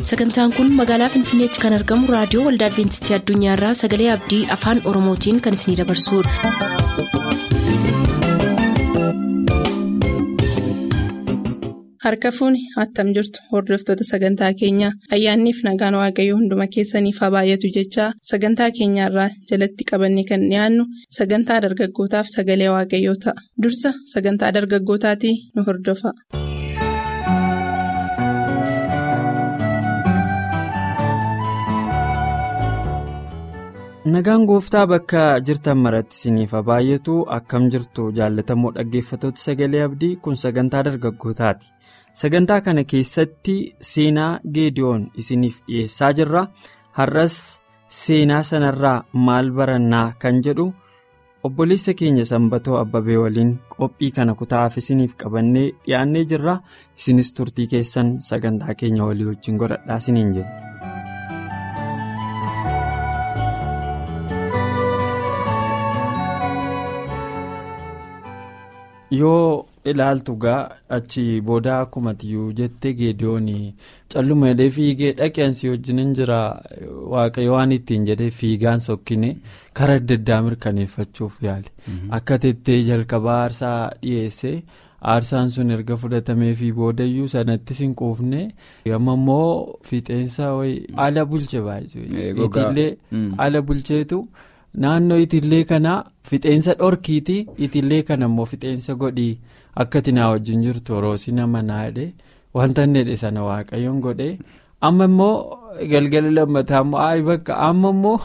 sagantaan kun magaalaa finfinneetti kan argamu raadiyoo waldaa adventistii addunyaarraa sagalee abdii afaan oromootiin kan isinidabarsudha. harka fuuni attam jirtu hordoftoota sagantaa keenyaa ayyaanniif nagaan waaqayyoo hunduma keessaniif haa baay'atu jechaa sagantaa keenyaarraa jalatti qabanne kan dhiyaannu sagantaa dargaggootaaf sagalee waaqayyoo ta'a dursa sagantaa dargaggootaatii nu hordofa. nagaan gooftaa bakka jirtan maratti isiniif haa baay'atu akkam jirtu jaallatamoo dhaggeeffatoota sagalee abdii kun sagantaa dargaggootaati sagantaa kana keessatti seenaa geediyoon isiniif dhiyeessaa jirra har'as seenaa sanarraa maal barannaa kan jedhu obboleessa keenya sanbatoo abbabee waliin qophii kana kutaa'aaf isiniif qabannee dhiyaannee jirra isinis turtii keessan sagantaa keenya walii wajjin godhadhaa isiniin jenna. yoo ilaaltu gaa achi booda akkuma tiyyuu jettee geediyoon calluma jedhee fiigee dhaqeensi wajjin jira waaqayyo waan ittiin jedhee fiigaan sokkine karaa adda addaa mirkaneeffachuuf yaale akka tettee jalqabaa aarsaa dhiyeesse aarsaan sun erga fudhatamee fi boodayyuu sanatti sin quufne amma immoo fixeensa ala bulche baay'ee ala bulcheetu. naannoo itillee kana fixeensa dhorkiiti itillee kana immoo fixeensa godhii akka tinaa wajjin jirtu roosi nama naadhe wanta inni sana waaqayyoon godhe amma immoo galgala lammataa immoo ayi bakka amma immoo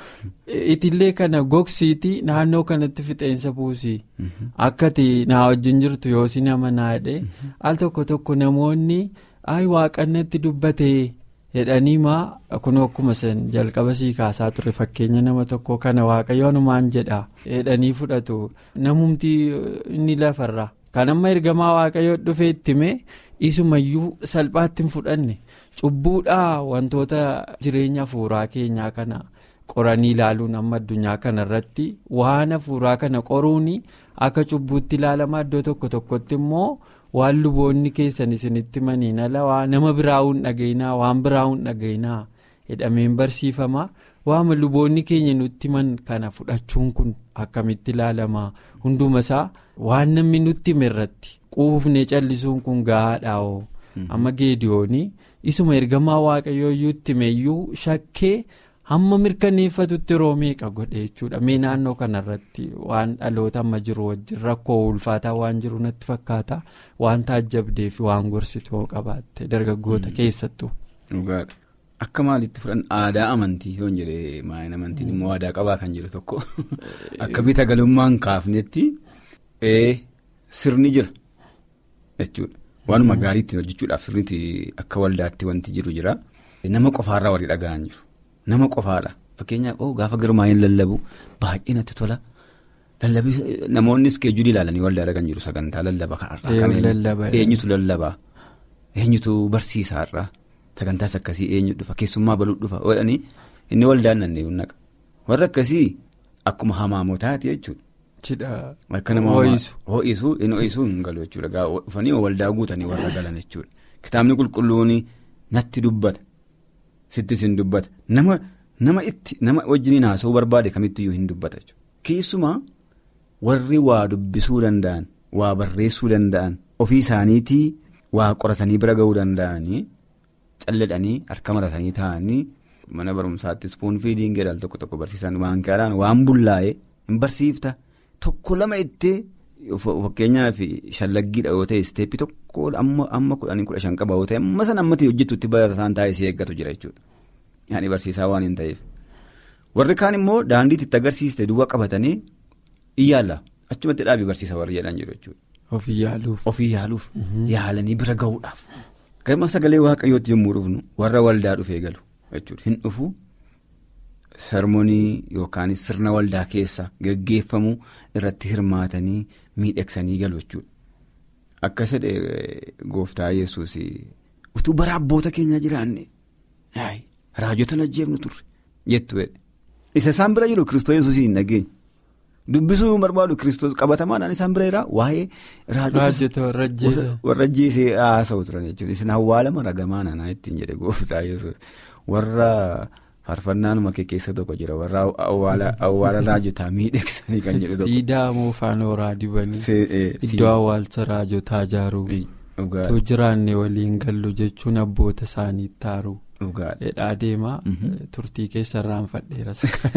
itillee kana gogsiiti naannoo kanatti fixeensa buusii akka tinaa wajjin jirtu yoosi nama naadhe al tokko tokko namoonni ayi waaqannatti dubbatee. jedhanii maa kun akkuma san jalqaba sii kaasaa ture fakkeenya nama tokko kana waaqayyoonumaan jedha jedhanii fudhatu namumti inni lafarra kan amma ergamaa waaqayyoo dhufee ittime isumayyuu salphaatti hin fudhanne cubbuudhaa wantoota jireenya hafuuraa keenyaa kana qoranii ilaaluun amma addunyaa kana irratti waan hafuuraa kana qoruun akka cubbuutti ilaalamaa iddoo tokko tokkotti immoo. waan luboonni keessan isinitti maniin ala nama biraa'uun dhagayinaa waan biraa'uun dhagayinaa jedhameen barsiifama waama luboonni keenya nutti man kana fudhachuun kun akkamitti ilaalama hunduma isaa waan namni nutti hime irratti quufne callisuun kun gahaadhaa'oo amma geediyoonii isuma ergamaa waaqayyoo iyyuu itti himeyyuu shakkee hamma mirkaneeffatutti yeroo meeqa godhe jechuudha mee naannoo kanarratti waan dhaloota amma jiru wajjin rakkoo ulfaataa waan jiru natti fakkaata waan taajjabdee fi waan gorsituu qabaatte dargaggoota keessattuu. dhugaadha akka maalitti fudhan aadaa amantii yoon jedhee maayin amantiin immoo aadaa qabaa kan jedhu tokko akka bita galummaan kaafnetti sirni jira jechuudha waanuma gaarii ittiin hojjechuudhaaf sirriitti akka waldaatti wanti jiru jira nama qofaarraa warri dhaga'an jiru. nama qofaadha fakkeenyaaf gaafa girmaa'een lallabu baay'ee natti tola lallabii namoonni iskeejjulii ilaalanii waldaadha kan jiru sagantaa lallaba kanarraa eenyutu lallabaa eenyutu barsiisaarraa sagantaas akkasii eenyu dhufa keessummaa baluu dhufa jedhanii inni waldaan nannee naqa warra akkasii akkuma hamaamotaati jechuudha. akka nama ho'isu inni ho'isuu hin galu jechuudha dhufanii waldaa guutanii warra galan jechuudha kitaabni qulqulluun natti dubbata. Sittis hin dubbata nama nama itti nama wajjiniin haasa'uu barbaade kamittiyyuu hin dubbata jechuudha. Keessumaa warri waa dubbisuu danda'an waa barreessuu danda'an ofii isaaniitii waa qoratanii bira ga'uu danda'anii calladhanii harka maratanii taa'anii mana barumsaatti ispoon fiidiin jedhan tokko tokko barsiisan waan kaadhaan waan bullaa'ee hin barsiifta tokko lama ittee fakkeenyaaf shallaggiidha yoo ta'e isteeppii tokko amma kudhanii kudha shan qaba yoo ta'e amma san ammatti hojjetutti barataan taa'ee si eeggatu jira jechuudha. Yaani barsiisaa waan hin ta'eef. Warri kaan immoo daandiitti itti agarsiiste duwwaa qabatanii iyyaalla achumatti dhaabii barsiisa warri jedhan jiru jechuudha. Ofii yaaluuf. Ofii yaaluuf. Yaalanii bira ga'uudhaaf. Gama sagalee waaqayyootti yommuu dhufnu warra waldaa dhufee galu jechuudha. Hin dhufu sermonii yookaan sirna waldaa keessa geggeeffamu irratti hirmaatanii miidhagsanii galu jechuudha. Akka jedhe gooftaa yesuus utuu bara abboota keenyaa jiraanne raajota ajjeefnu turre jettu isa isaan bira jiru kiristoos yesuus hin dhageenye Dubbisuu barbaadu kiristoos qabatamaadhaan isaan bira jira waa'ee raajota warra ajjeesee haasa'u turan jechuudha. Isin awwaalama ragamaa nanaa ittiin jedhe gooftaa yesuus warra faarfannaanuma kee keessa tokko jira warra awwaala raajotaa miidhagsanii kan jedhu tokko. Siidaa moofaan horaa dibanii iddoo awwaalcha raajotaa ijaaruu tu jiraanne waliin gallu jechuun abboota isaanii taaruu. Dheedhaa deemaa turtii keessa irraanfadheera.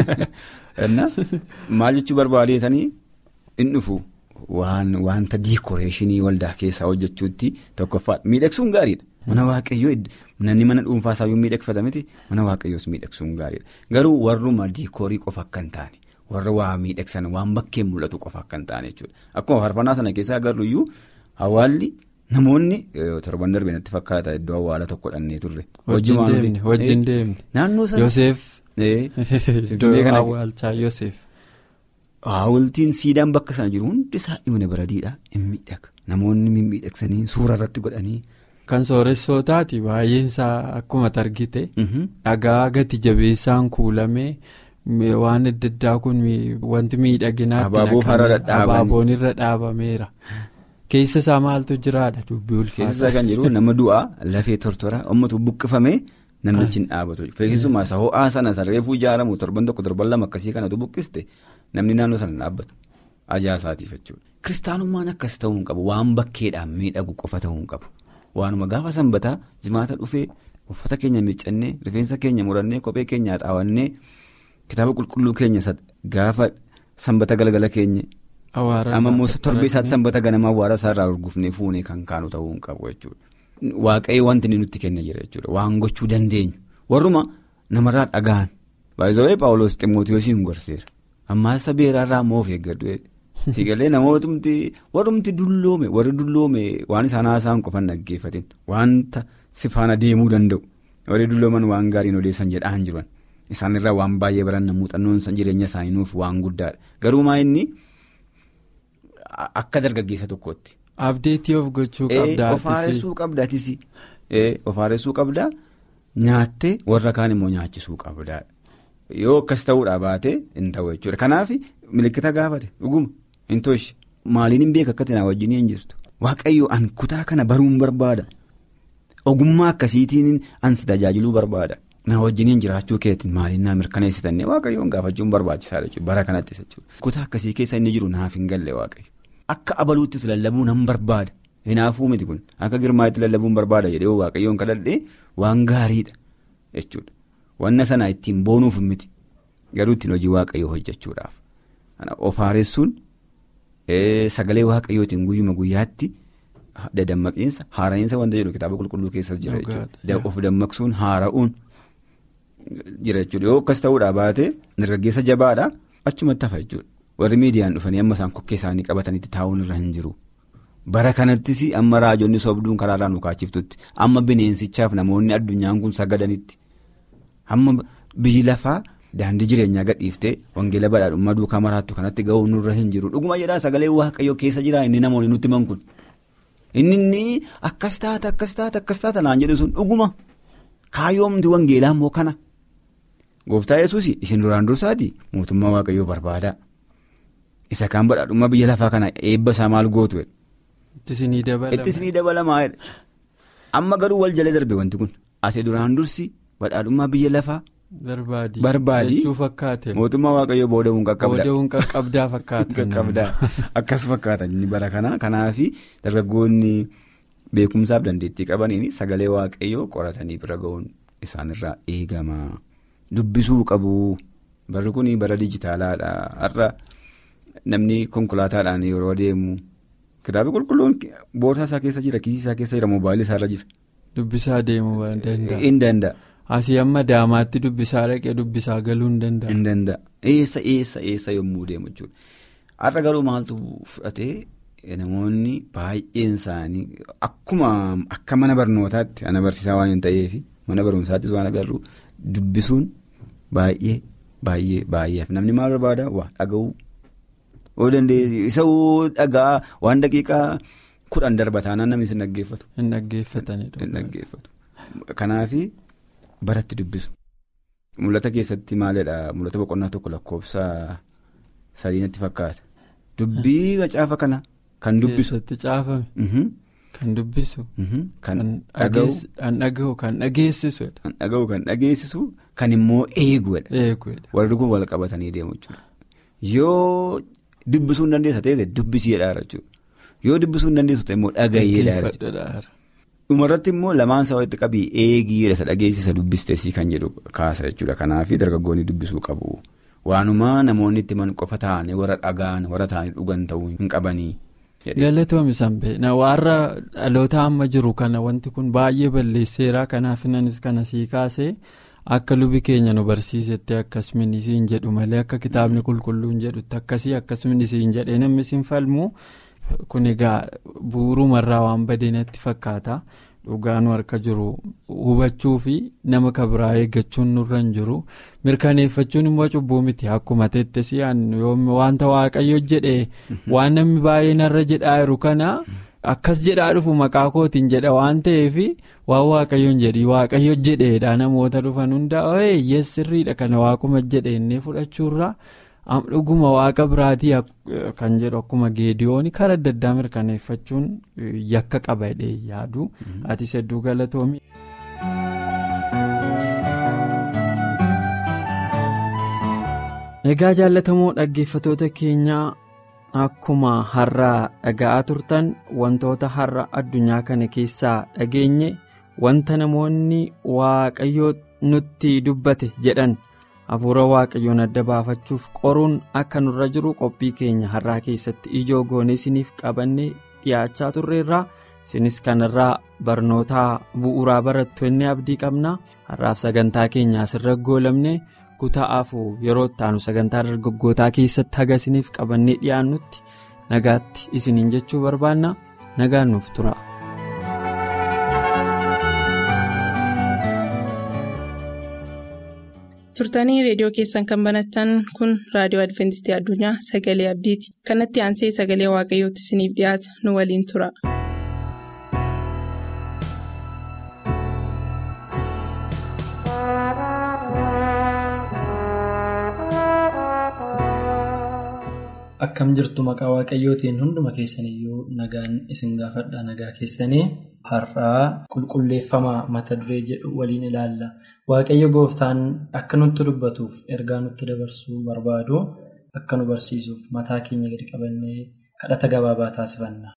Maal jechuu barbaadeetanii in dhufu wanta diikoreeshinii waldaa keessaa hojjechuutti tokkoffaa miidhagsuun gaariidha. Mana waaqayyoo namni mana dhuunfaa isaayyuu miidhagfata miti mana waaqayyoos miidhagsuun gaariidha. Garuu warruma diikoorii qofa akka hin taane warra waa miidhagsan waan bakkeen mul'atu qofa akka hin taane jechuudha. Akkuma faarfannaa sana keessaa agarruyyuu hawaalli. Namoonni torban darbee natti fakkaata iddoo awwaala tokko dhannee turre. Wajjin deemne. Naannoo sana. Yoseef. Iddoo awwaalchaa Yoseef. Haawultiin siidaan bakka sana jiru hundi isaa imna baradiidha in miidhaga namoonni mimmiidhagsanii suura irratti godhanii. Kan sooressootaati baay'een isaa akkuma argite. Dhagaa gati jabeessaan kuulamee waan adda addaa kun wanti miidhaginaatti abaaboon irra dhaabameera. Keessa isaa maaltu jiraadha dubbii ulfaata. Keessa isaa kan jiru nama du'aa lafee tortora ummatu buqqifamee namnichi hin dhaabatu. Keessumaa isa ho'aa sana sarreefuu ijaaramu torban tokko torban lama akkasii kanatu buqqiste namni naannoo sana hin dhaabbatu. Ajaa'isaatiif jechuudha. Kiristaanummaan akkas ta'uu hin qabu waan bakkeedhaan miidhagu qofa ta'uu hin qabu. Waanuma gaafa sanbataa jimaata dhufee uffata keenya miiccannee rifeensa keenya murannee kophee keenya xaawannee kitaaba qulqulluu keenya gaafa sanbata galgala keenya. Amma immoo torbee isaatti sanbata ganama awwaara isaarraa urgufnee fuunee kan kaanu ta'uu hin qabu jechuudha. Waaqayyo wanti inni nutti kenna jira jechuudha waan gochuu dandeenyu warruma namarraa dhagaan baay'ee paawuloos ximootiyoosiin gorseera ammaa isa beeraarraa moof eeggadhu Fiigalee namootni warrumti dulloome warri dulloome waan isaan haasa'an qofan dhaggeeffatin wanta si faana deemuu danda'u warri dullooman waan gaariin odeessan jedhaan jiran isaanirraa waan baay'ee baranna muuxannoon jireenya isaanii nuuf waan guddaadha garuu maa inni akka dargaggeessa tokkootti. Abdeetii of gochuu qabdaa. Of haaressuu qabdaatis of haaressuu qabdaa nyaattee warra kaan immoo nyaachisuu qabdaa yoo akkas ta'uudhaa baate hin ta'u jechuudha kanaaf milikkita gaafate dhuguma hin tooshi maaliin hin beeka akka tinaa wajjin hin jirtu waaqayyo an kutaa kana baruun barbaada ogummaa akkasiitiin ansi tajaajiluu barbaada na wajjin hin jiraachuu keetiin maaliin naa mirkaneessitannee waaqayyoon gaafachuun barbaachisaadha jechuudha bara kanattis jechuudha kutaa akkasii keessa inni jiru naaf hin galle waaqayyo akka abaluuttis lallabuu nan barbaada hinaafuu miti kun akka girmaatti lallabuun barbaada jedhee waaqayyoon kadhadhee waan gaariidha jechuudha. Wanna sana ittiin boonuuf miti garuu ittiin hojii waaqayyoo hojjechuudhaaf of haaressuun sagalee waaqayyootiin guyyuma guyyaatti dadammaqiinsa haara'iinsa wanta jedhu kitaaba qulqulluu keessa jira jechuudha of dammaqsuun haara'uun jira jechuudha yoo akkas ta'uudhaa baate dargaggeessa jabaadha achumatti hafa jechuudha warri miidiyaan dhufanii amma isaan kokkee isaanii qabatanitti taa'uun irra hin jiru. Bara kanattis amma raajonni sobduun karaarraa nu kaachiftutti amma bineensichaaf namoonni addunyaan kun sagadanitti amma biyyi lafaa daandii jireenyaa gadhiiftee wangeela badhaadhummaa duukaa maraattu kanatti ga'uu nurra hin jiru dhuguma jedhaa sagalee waaqayyoo keessa jira inni namoonni nutti himan kun inni inni akkas taata akkas taata akkas taata naan jedhu sun dhuguma kaayyoomti wangeelaa immoo kana gooftaa yesuus isin duraan dursaati mootummaa waaqayyoo barbaadaa isa kaan badhaadhummaa biyya lafaa kana eebba isaa maal gootu Ittisinii dabalamaa amma garuu wal jala darbe wanti kun asii duraan dursi badhaadhummaa biyya lafaa. Barbaadii mootummaa waaqayyoo booda'uun qaqqabda. Booda'uun qaqqabdaa fakkaata. Akkas fakkaata inni bara kana kanaafi dargaggoonni beekumsaaf dandeettii qabaniin sagalee waaqayyoo qoratanii bira ga'uun isaanirraa eegama. Dubbisuu qabu barri kun bara dijitaalaadha har'a namni konkolaataadhaan yeroo deemu. Kitaaba qulqulluun boorsaa isaa keessa jira kiisii isaa keessa jira moobaayilii isaa irra jira. Dubbisaa deemuu danda'a. Hin danda'a. Asii amma daamaatti dubbisaa dhaqee dubbisaa galuu hin danda'a. Hin danda'a. Eessa eessa eessa yommuu deemu jechuudha. Har'a garuu maaltu fudhatee namoonni baay'een isaanii akkuma akka mana barnootaatti ana barsiisaa waan hin ta'eef mana barumsaattis waan agarru dubbisuun baay'ee baay'ee baay'eef namni maal barbaada waa dhaga'uu. oo dandeenye isa dhagaa waan daqiiqaa kudhan darbataanaan namni sin dhaggeeffatu. Hin dhaggeeffatanidha. Hin dhaggeeffatu. Kanaafi baratti dubbisu. Mul'ata keessatti maalidha mul'ata boqonnaa tokko lakkoofsa sadii natti fakkaata. Dubbii macaafa kana kan dubbisu. Keessatti caafame. Mhm, Kan dubbisu. mhm, Kan Kan dhaga'u. dhageess- kan dhaga'u kan dhageessisu. Kan dhaga'u kan dhageessisu kan immoo eeguudha. Eeguudha. Warri kun wal qabatanii deemu jechuudha. Yoo dubbisuu hin dandeessa ta'e dubbisiidha jechuudha. Yoo dubbisuu hin dandeessu ta'e immoo dhagayeedha jechuudha. Dhaggeeffadha. Dhumarratti immoo lamaan isaa walitti qabii eegiidha isa dhageessisa dubbistesii kan jedhu kaasa jechuudha. Kanaaf dargaggoonni dubbisuu qabu. Waanuma namoonni itti himan qofa ta'anii warra dhagaan warra ta'anii dhugan ta'uu hin qabanii. jedhe. Galatoomii sanbee na warra dhaloota amma jiru kana wanti kun baay'ee balleesseera kanaaf innis kana sii kaasee akka lubi keenya nu barsiisetti akkasumas siin jedhu malee akka kitaabni qulqulluun jedhutti akkasii akkasumas siin jedhee namni siin falmu kun egaa bu'uurumarraa waan badee natti fakkaata dhugaanu harka jiru hubachuu fi nama kabiraa eeggachuun nurra hin jiru mirkaneeffachuun immoo cubbuu miti akkuma teettesii wanta waaqayyo jedhe waan namni baay'een irra jedhaa jiru kana akkas jedhaa dhufu maqaa kootiin jedha waan ta'eef waan waaqayyoon jedhi waaqayyo jedheedha namoota dhufan hundaa yees sirriidha kana waaquma jedhe inni fudhachuurra dhuguma waaqa biraatii kan jedhu akkuma geediyoon karaa adda addaa mirkaneeffachuun yakka qaba jedhee yaadu ati hedduu galatoomi. Egaa jaallatamoo dhaggeeffatoota keenyaa akkuma har'aa dhaga'aa turtan wantoota har'a addunyaa kana keessaa dhageenye wanta namoonni waaqayyoo nutti dubbate jedhan hafuura waaqayyoon adda baafachuuf qoruun akka nurra jiru qophii keenya har'aa keessatti ijoo goonee isiniif qabannee dhiyaachaa turreerraa isinis kanarraa barnoota bu'uuraa barattu inni abdii qabna har'aaf sagantaa keenya asirra goolamne. kutaa'aafu yeroo ittaanu sagantaa dargaggootaa keessatti haga isiniif qabannee dhiyaannutti nagaatti isiniin jechuu barbaanna nagaan nuuf tura. turtanii reediyoo keessan kan banattan kun raadiyoo adventistii addunyaa sagalee abdiiti kanatti aansee sagalee waaqayyootti isiniif dhiyaata nu waliin tura. Akkam jirtu maqaa waaqayyootiin hunduma keessaniyyuu nagaan isin gaafadha nagaa keessanii har'aa qulqulleeffama mata duree jedhu waliin ilaalla. Waaqayyo gooftaan akka nutti dubbatuuf ergaa nutti dabarsuu barbaadu akka nu barsiisuuf mataa keenya gadi qabannee kadhata gabaabaa taasifanna.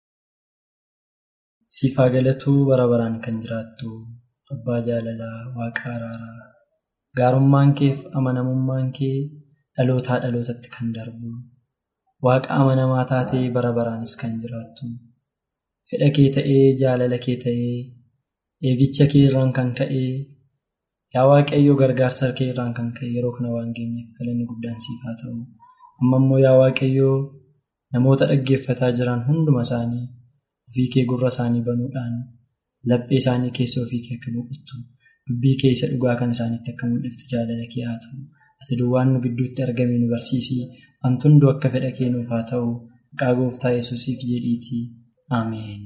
Siifaa galatuu bara baraan kan jiraattu abbaa jaalalaa waaqa araaraa gaarummaan keef amanamummaan kee dhalootaa dhalootatti kan darbu. Waaqa amanamaa taatee bara baraanis kan jiraattu fedha kee ta'ee jaalala kee ta'ee eegicha kee irraan kan ka'ee yaa waaqayyoo gargaarsa kee irraan kan ka'e yeroo kana waan geenyeef galanni guddaan siif haa ta'u amma immoo yaa waaqayyoo namoota dhaggeeffataa jiran hunduma isaanii ofii kee gurra isaanii banuudhaan laphee isaanii keessa ofii kee akka boqottu dubbii keessa dhugaa kan isaaniitti akka mul'iftu jaalala kee haa ta'u. ati duwwaan nu gidduutti argame nu barsiisi wanti hunduu akka fedha kee nuuf haa ta'u maqaa gooftaa yesuusiif jedhiitii ameen.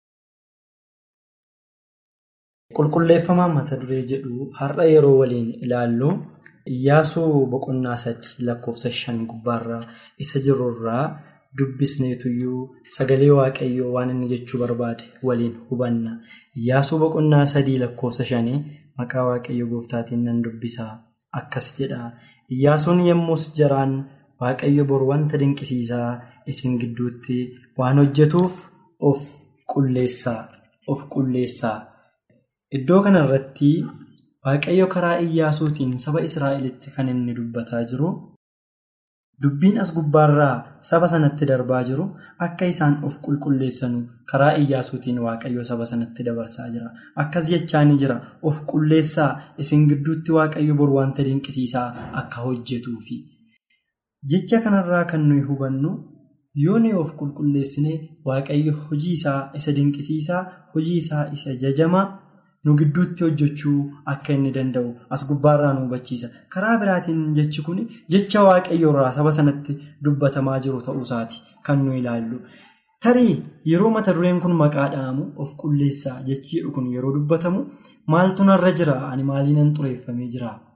qulqulleeffamaan mata duree jedhu har'a yeroo waliin ilaallu iyyaasuu boqonnaa sadii lakkoofsa shan gubbaarraa isa jirurraa dubbisneetuyyuu sagalee waaqayyoo waan inni jechuu barbaade waliin hubanna iyyaasuu boqonnaa sadii lakkoofsa shanii maqaa waaqayyo gooftaatiin nan dubbisaa. Akkas jedha Iyyaasuun yommus jaraan waaqayyo bor wanta dinqisiisaa isin gidduutti waan hojjetuuf of qulleessaa of qulleessaa. Iddoo kanarratti waaqayyo karaa Iyyaasuutiin saba Israa'elitti kan inni dubbataa jiru dubbiin as gubbaarraa saba sanatti darbaa jiru akka isaan of qulqulleessanu karaa Iyyaasuutiin waaqayyo saba sanatti dabarsaa jira. Akkas jechaa ni jira of qulleessaa isin gidduutti waaqayyo bor wanta dinqisiisaa akka hojjetuufi. Jecha kanarraa kan nuyi hubannu yoo nuyi of qulqulleessine waaqayyo hojii isaa isa dinqisiisaa hojii isaa isa jajamaa nu gidduutti hojjechuu akka inni danda'u as gubbaarraa nu hubachiisa. Karaa biraatiin jechi kun jecha waaqayyoorraa saba sanatti dubbatamaa jiru ta'uusaati kan nu ilaallu. Tarii yeroo mata dureen kun maqaa dha'amu of qulleessaa jechi jedhu kun yeroo dubbatamu maaltu narra jira ani maaliinan xureeffamee jira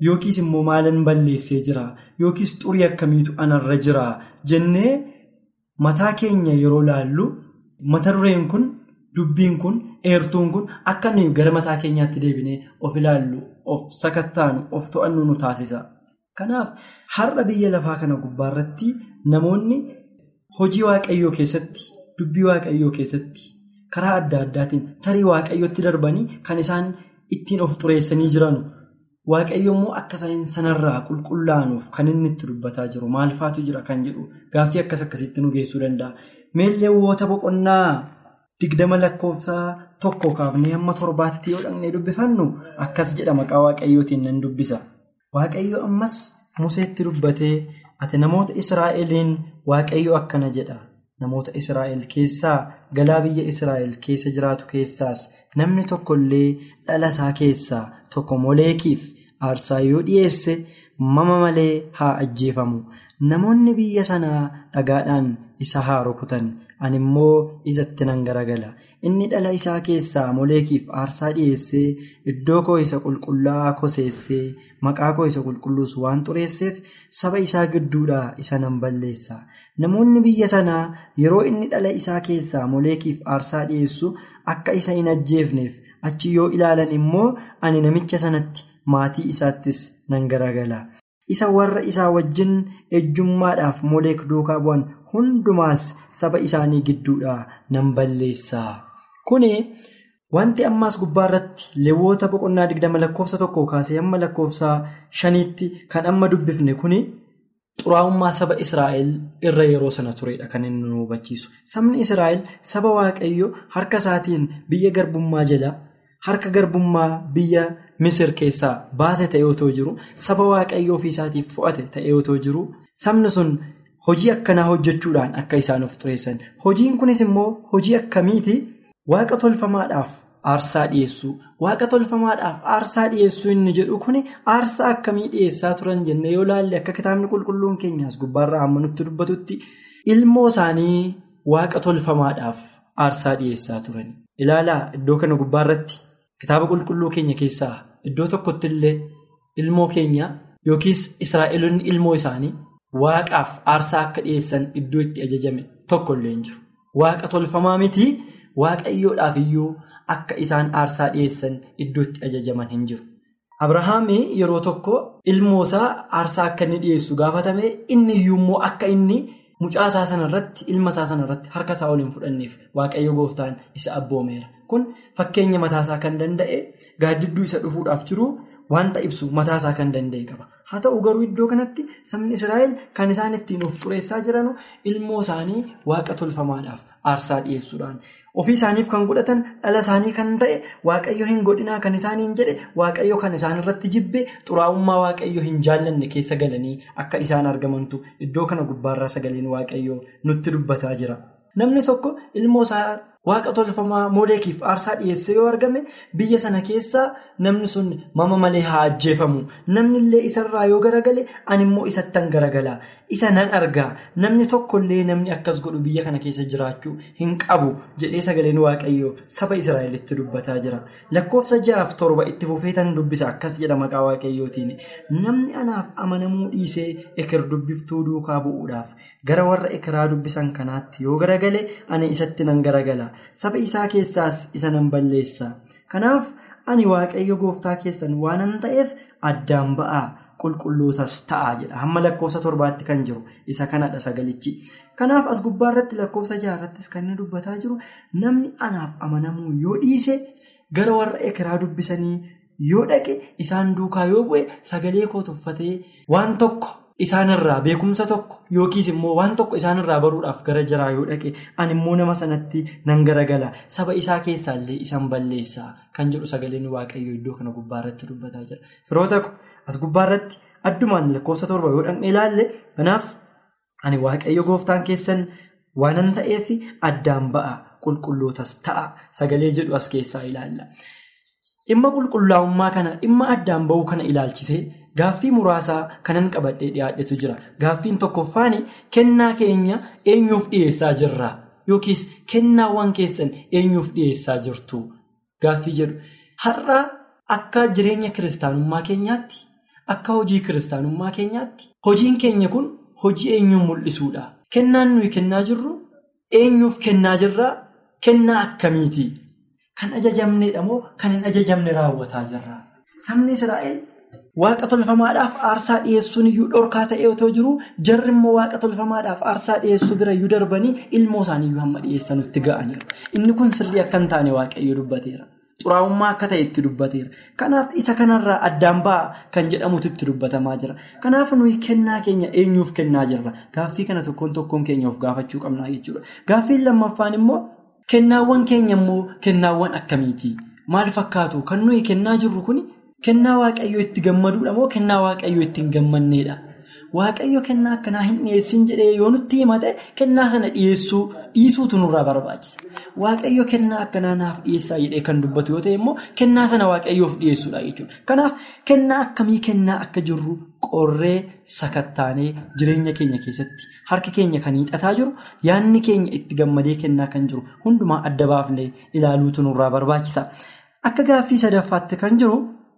yookiis immoo maalan balleessee jira yookiis xurii akkamiitu anarra jira jennee mataa keenya yeroo laallu mata dureen kun dubbiin kun eertuun kun akka nuyi gara mataa keenyaatti deebinee of ilaallu of sakattaanu of to'annu nu taasisa. Kanaaf har'a biyya lafaa kana gubbaarratti namoonni hojii waaqayyoo keessatti dubbii waaqayyoo keessatti karaa adda addaatiin tarii waaqayyootti darbanii kan isaan ittiin of xureessanii jiran waaqayyo immoo akka isaan sanarraa qulqullaanuuf kan inni itti dubbataa jiru maalfaatu jira kan jedhu gaaffii akkas akkasitti nu geessuu danda'a. Meelleewwoota boqonnaa digdama lakkoofsaa tokko kaafnee hamma torbaatti yoo dhaqnee dubbifannu akkas jedha maqaa waaqayyootiin nan dubbisa. Waaqayyo ammas Museetti dubbatee ati namoota Israa'eliin waaqayyo akkana jedha. Namoota Israa'el keessaa galaa biyya Israa'el keessa jiraatu keessaas namni tokko illee dhala isaa keessaa tokko moleekiif aarsaa yoo dhiyeesse mama malee haa ajjeefamu. Namoonni biyya sanaa dhagaadhaan isa haa rukutan. Ani immoo isatti nan garagala. Inni dhala isaa keessaa moleekiif aarsaa dhiyeessee iddoo koo isa qulqullaa'aa koseessee maqaa koo isa qulqulluus waan xureesseef saba isaa gidduudhaa isa nan balleessa. Namoonni biyya sanaa yeroo inni dhala isaa keessaa moleekiif aarsaa dhiyeessu akka isa hin ajjeefneef achi yoo ilaalan immoo ani namicha sanatti maatii isaattis nan garagala. Isa warra isaa wajjin ejjummaadhaaf moleek duukaa bu'an hundumaas saba isaanii gidduudhaa nan balleessa. Kuni wanti ammaas gubbaarratti leewwota boqonnaa digdama lakkoofsa tokko kaasee hamma lakkoofsa shaniitti kan amma dubbifne kuni xuraa'ummaa saba Israa'el irra yeroo sana turedha kan inni nu hubachiisu. Sabni Israa'el saba waaqayyo harka isaatiin biyya garbummaa jala harka garbummaa biyya Misir keessaa baase ta'ee otoo jiru saba waaqayyo ofii isaatiif fo'ate ta'ee otoo jiru sabni sun. Hojii akkanaa hojjechuudhaan akka isaan of xureessan. Hojiin kunis immoo hojii akkamiiti waaqa tolfamaadhaaf aarsaa dhiyeessuu. Waaqa tolfamaadhaaf aarsaa dhiyeessuu inni jedhu kuni aarsaa akkamii dhiyeessaa turan jenne yoo laalle akka kitaabni qulqulluun keenyaas gubbaarraa amma nutti dubbatutti ilmoo isaanii waaqa tolfamaadhaaf aarsaa dhiyeessaa turan. Ilaalaa iddoo kana gubbaarratti kitaaba qulqulluu keenya keessaa iddoo tokkotti illee ilmoo keenya yookiis Israa'eloonni ilmoo isaanii. Waaqaaf aarsaa akka dhiyeessan iddoo itti ajajame tokko illee hin jiru. Waaqa tolfamaa miti waaqayyoodhaaf iyyuu akka isaan aarsaa dhiyeessan iddoo itti ajajaman hin jiru. Abrahaamii yeroo tokko ilmoosaa aarsaa akka inni dhiyeessu gaafatame inni iyyuu immoo akka inni mucaasaa sanarratti ilmasaa sanarratti harka isaa ol hin fudhanneef waaqayyo gooftaan isa abboomeera. Kun fakkeenya mataasaa kan danda'e gaaddidduu isa dhufuudhaaf jiru wanta ibsu mataasaa kan danda'e qaba. Haa ta'u garuu iddoo kanatti sabni Israa'el kan isaan ittiin of xureessaa jiran ilmoo isaanii waaqa tolfamaadhaaf aarsaa dhiyeessuudhaan ofii isaaniif kan godhatan dhala isaanii kan ta'e waaqayyo hin godhinaa kan isaaniin jedhe waaqayyo kan isaan irratti jibbe xuraa'ummaa waaqayyo hin jaallanne keessa galanii akka isaan argamantu iddoo kana gubbaarraa sagaleen waaqayyo nutti dubbataa jira. Namni tokko ilmoo isaa waaqa tolfamaa mooleekiif aarsaa dhiyeesse yoo argame biyya sana keessaa namni sun mama malee haa ajjeefamu. Namni illee isarraa yoo garagale ani immoo isattan garagala. Isa nan argaa namni tokkollee namni akkas godhu biyya kana keessa jiraachuu hin qabu jedhee sagaleen waaqayyoo saba Israa'elitti dubbataa jira. Lakkoofsa ja'aaf torba itti fufeetan dubbisa akkas jedha maqaa waaqayyootiin. Namni anaaf amanamuu dhiisee eker dubbiftuu duukaa bu'uudhaaf gara warra ekeraa dubbisan kanaatti yoo garagale ani isatti nan garagala. Saba isaa keessaas isa nan balleessa. Kanaaf ani waaqayyo gooftaa keessan waanan ta'eef addaan ba'aa qulqullootas ta'a jedha. Hamma lakkoofsa torbaatti kan jiru isa kanadha sagalichi. Kanaaf as gubbaarratti lakkoofsa jaarrattis kan inni dubbataa jiru namni anaaf amanamuu yoo dhiise gara warra ekeraa dubbisanii yoo dhaqe isaan duukaa yoo bu'e sagalee koo tuffatee waan tokko. Isaanirraa beekumsa tokko yookiis immoo waan tokko isaanirraa baruudhaaf gara jaraa yoo dhaqe ani immoo nama sanatti nan garagala saba isaa keessaallee isaan balleessaa kan jedhu sagaleen waaqayyoo iddoo kana gubbaarratti dubbataa jira. Firoota as gubbaarratti addumaan lakkoofsa torba yoo dhaqne ilaalle kanaaf ani waaqayyo gooftaan keessan waanan ta'eef addaan ba'a qulqullootas ta'a sagalee jedhu as keessaa ilaalla. Dhimma qulqullaa'ummaa kana dhimma addaan ba'uu kana ilaalchisee. Gaaffii muraasaa kanan qabadhee dhiyaadhetu jira. Gaaffiin tokkoffaan kennaa keenya eenyuuf dhiyeessaa jirra? Yookiis kennaawwan keessan eenyuuf dhiyeessaa jirtu? Gaaffii jedhu. Har'a akka jireenya kiristaanummaa keenyaatti, akka hojii kiristaanummaa keenyaatti hojiin keenya kun hojii eenyuun mul'isuudha. Kennaan nuyi kennaa jirru eenyuuf kennaa jirraa kennaa akkamiiti? Kan ajajamneedha moo kan hin ajajamne raawwataa jirra? Sabni Israa'el waaqa tolfamaadhaaf aarsaa dhiyeessuun iyyuu dhorkaa ta'ee otoo jiru jarri immoo waaqa tolfamaadhaaf aarsaa dhiyeessuu bira iyyuu darbanii ilmoo isaaniiyyuu hamma dhiyeessanutti ga'aniiru. Inni kun sirrii akka hin taane waaqayyo dubbateera. Xuraa'ummaa akka ta'e itti dubbateera. Kanaaf isa kanarraa addaan ba'a kan jedhamutu itti dubbatamaa jira. Kanaaf nuyi kennaa keenya eenyuuf kennaa jirra? Gaaffii kana tokkoon tokkoon keenya of gaafachuu qabnaa jechuudha. Gaaffiin lammaffaan immoo kennaawwan keenya immoo kennaawwan akkamiiti? Maal fakkaatu? Kan nuyi kennaa jirru kuni kennaa waaqayyoo itti gammaduudha moo kennaa waaqayyoo itti hin gammanneedha? Waaqayyo kennaa akkanaa hin dhiyeessin jedhee yoo nutti himate kennaa sana dhiyeessuu dhiisuutu nurraa barbaachisa. Waaqayyo kennaa akkanaa naaf dhiyeessaa jedhee kan dubbatu yoo ta'e immoo kennaa sana waaqayyoof dhiyeessuudha jechuudha. Kanaaf kennaa akkamii kennaa akka jirru qorree sakattaanee jireenya keenya keessatti harki keenya kan hiixataa jiru yaadni keenya itti gammadee kennaa kan jiru hundumaa adda baafnee ilaaluutu nurraa barbaachisa. Akka gaaffii sadaffaatti kan jiru.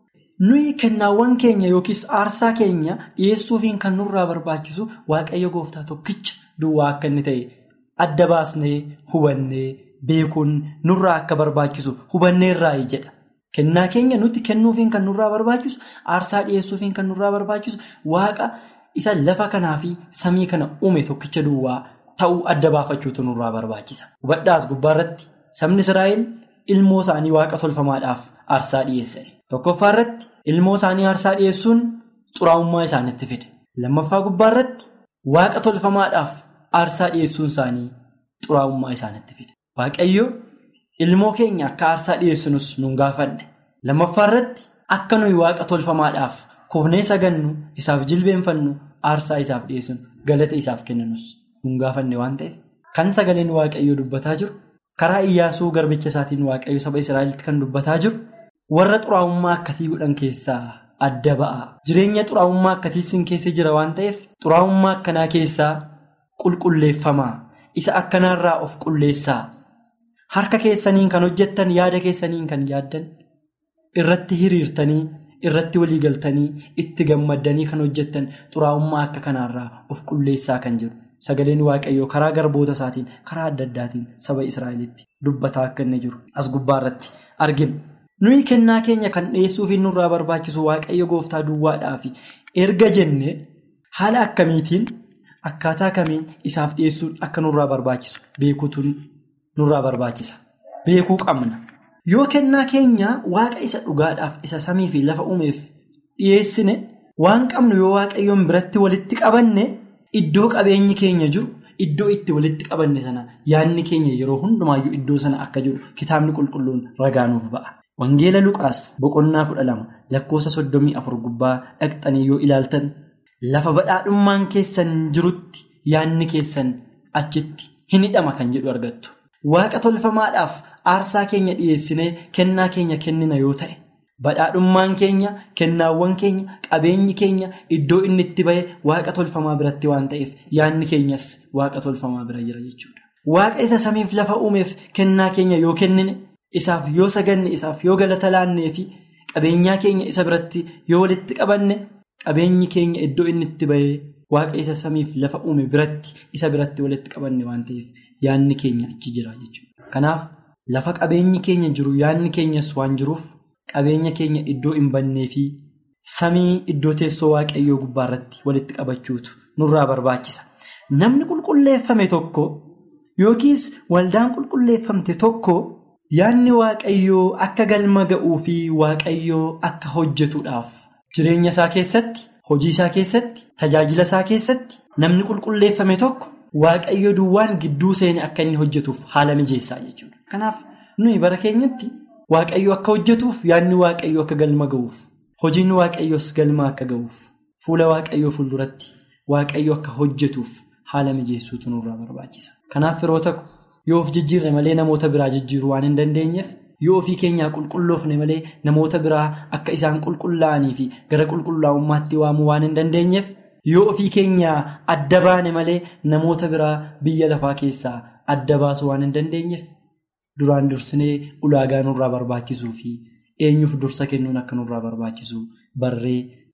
nuyi kennaawwan keenya yookiis aarsaa keenya dhiyeessuufiin kan nurraa barbaachisu waaqayyo gooftaa tokkicha duwwaa akka inni ta'e adda baasnee hubannee beekuun nurraa akka barbaachisu hubanneerraayi jedha. Kennaa keenya nuti kennuufiin kan nurraa barbaachisu aarsaa dhiyeessuufiin kan nurraa barbaachisu waaqa isa lafa kanaa fi samii kana uume tokkicha duwwaa ta'uu adda baafachuutu nurraa barbaachisa. Hubadhaas gubbaarratti sabni Israa'el ilmoo isaanii waaqa tolfamaadhaaf aarsaa dhiyeessan. Tokkoffaa irratti ilmoo isaanii aarsaa dhiyeessuun xuraa'ummaa isaanitti fide. Lammaffaa gubbaa irratti waaqa tolfamaadhaaf aarsaa dhiyeessuun isaanii xuraa'ummaa isaanitti fide. Waaqayyo ilmoo keenya akka aarsaa dhiyeessinus nun gaafanne. Lammaffaa irratti akka nuyi waaqa tolfamaadhaaf kufnee sagannu isaaf jilbeenfannu aarsaa isaaf dhiyeessinu galata isaaf kennanus nun gaafanne waan ta'eef kan sagaleen waaqayyoo dubbataa jiru karaa iyyaasuu garbicha isaatiin waaqayyo saba Israa'elitti kan dubbataa jiru. warra xuraa'ummaa akkasii godhan keessaa adda ba'a. Jireenya xuraa'ummaa akkasiisin keessa jira waan ta'eef xuraa'ummaa akkanaa keessaa qulqulleeffamaa. Isa akkanaarraa of qulleessaa. Harka keessaniin kan hojjettan yaada keessaniin kan yaaddan irratti hiriirtanii irratti waliigaltanii itti gammaddanii kan hojjettan xuraa'ummaa akka kanaarraa of qulleessaa kan jiru. Sagaleen waaqayyoo karaa garboota isaatiin karaa adda addaatiin saba Israa'elitti dubbataa akka inni jiru as gubbaarratti argina. nuyi kennaa keenya kan dhiyeessuufi nurraa barbaachisu waaqayyo gooftaa duwwaadhaafi erga jenne haala akkamiitiin akkaataa kamiin isaaf dhiyeessuun akka nurraa barbaachisu beekuutu nurraa barbaachisa beekuu qabna yoo kennaa keenya waaqa isa dhugaadhaaf isa samii fi lafa uumeef dhiyeessine waan qabnu yoo waaqayyoon biratti walitti qabanne iddoo qabeenyi keenya jiru iddoo itti walitti qabanne sana yaadni keenya yeroo hundumaayyuu iddoo sana akka jiru kitaabni qulqulluun ragaanuuf ba'a. Wangeela Luqaas boqonnaa kudha lama lakkoofsa soddomii afur gubbaa dhaqxanii yoo ilaaltan lafa badhaadhummaan keessan jirutti yaadni keessan achitti hin hidhama kan jedhu argattu. Waaqa tolfamaadhaaf aarsaa keenya dhiyeessinee kennaa keenya kennina yoo ta'e badhaadhummaan keenya kennaawwan keenya qabeenyi keenya iddoo inni itti bahe waaqa tolfamaa biratti waan ta'eef yaadni keenyas waaqa tolfamaa bira jira jechuudha. Waaqa isa samiif lafa uumeef kennaa keenya yoo kennine. Isaaf yoo saganne isaaf yoo galata laannee fi qabeenyaa keenya isa biratti yoo walitti qabanne qabeenyi keenya iddoo inni itti bahee waaqa isa samiif lafa uume biratti isa biratti walitti qabanne waan ta'eef yaadni keenya achi jira jechuudha. Kanaaf lafa qabeenyi keenya jiru yaadni keenyas waan jiruuf qabeenya keenya iddoo hin bannee fi samii iddoo teessoo waaqayyoo gubbaarratti walitti qabachuutu nurraa barbaachisa. Namni qulqulleeffame tokko yookiis waldaan qulqulleeffamte tokko. Yaadni waaqayyoo akka galma ga'uu fi waaqayyoo akka hojjetuudhaaf jireenya isaa keessatti hojii isaa keessatti tajaajila isaa keessatti namni qulqulleeffame tokko waaqayyo duwwaan gidduu seene akka inni hojjetuuf haala mijeessaa jechuudha. Kanaaf nuyi bara keenyatti waaqayyo akka hojjetuuf yaadni waaqayyo akka galma ga'uuf hojiin waaqayyoos galma akka ga'uuf fuula waaqayyoo fuulduratti waaqayyo akka hojjetuuf haala mijeessuutu nurraa barbaachisa. Kanaaf yeroo tokko. Yoo of jijjiirre malee namoota biraa jijjiiruu waan hin dandeenyeef yoo ofii keenyaa qulqulloofne malee namoota biraa akka isaan qulqullaa'anii fi gara qulqullaa'ummaatti waamuu waan hin dandeenyeef yoo ofii keenyaa adda baane malee namoota biraa biyya lafaa keessaa adda baasuu waan hin dandeenyeef duraan dursinee ulaagaa nurraa barbaachisuu fi eenyuuf dursa kennuun akka nurraa barbaachisu barree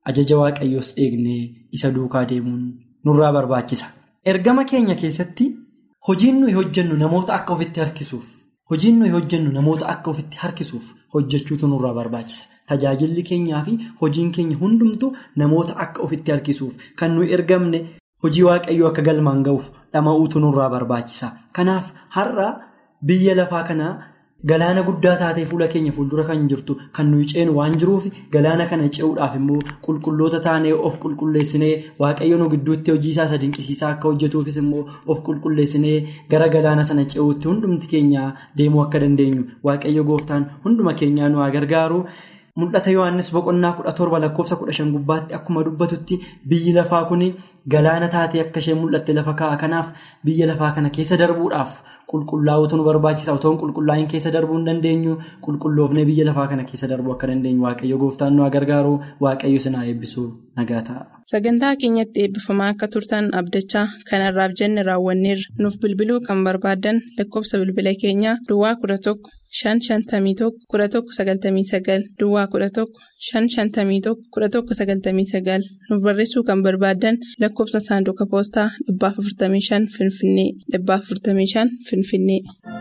ajaja waaqayyoos eegnee isa duukaa deemuun nurraa barbaachisa. Ergama keenya keessatti hojiin nuyi hojjennu namoota akka ofitti harkisuuf hojiin nuyi hojjennu namoota akka ofitti harkisuuf hojjechuutu nurraa barbaachisa. Tajaajilli keenyaa fi hojiin keenya hundumtu namoota akka ofitti harkisuuf kan nuyi ergamne hojii waaqayyoo akka galmaan ga'uuf dhama'uutu nurraa barbaachisa. Kanaaf har'a biyya lafaa kanaa galaana guddaa taatee fuula keenya fuuldura kan jirtu kan nuyi ceenu waan jiruuf galaana kana ce'uudhaaf immoo qulqulloota taanee of qulqulleessinee waaqayyo nu gidduutti hojii isaa isa dinqisiisaa akka hojjetuufis immoo of qulqulleessinee gara galaana sana ce'uutti hundumti keenya deemuu akka dandeenyu waaqayyo gooftaan hunduma keenyaa nu haa gargaaru. Mul'ata Yohaannis boqonnaa kudha torba lakkoofsa kudha shan gubbaatti akkuma dubbatutti biyyi lafaa kun galaana taatee akka isheen mul'atte lafa kaa'a. Kanaaf biyya lafaa kana keessa darbuudhaaf qulqullaa'uutu nu barbaachisa. Otoo qulqullaa'in keessa darbuu hin dandeenyu qulqulloofnee biyya lafaa kana keessa darbuu akka dandeenyu waaqayyo gooftaan nu haa gargaaru waaqayyo sinaa eebbisuu nagaa ta'a. Sagantaa keenyatti eebbifamaa akka turtan abdachaa kanarraaf jenne raawwanneerra nuuf bilbiluu kan barbaadan lakkoofsa bilbila keenyaa Duwwaa kudha tokko. Shan shantamii tokko kudha tokko sagaltamii sagal Duwwaa kudha tokko shan shantamii tokko kudha tokko sagaltamii sagal nuuf barreessuu kan barbaadan lakkoofsa saanduqa poostaa dhibbaaf afurtamii shan Finfinnee dhibbaaf afurtamii shan Finfinnee.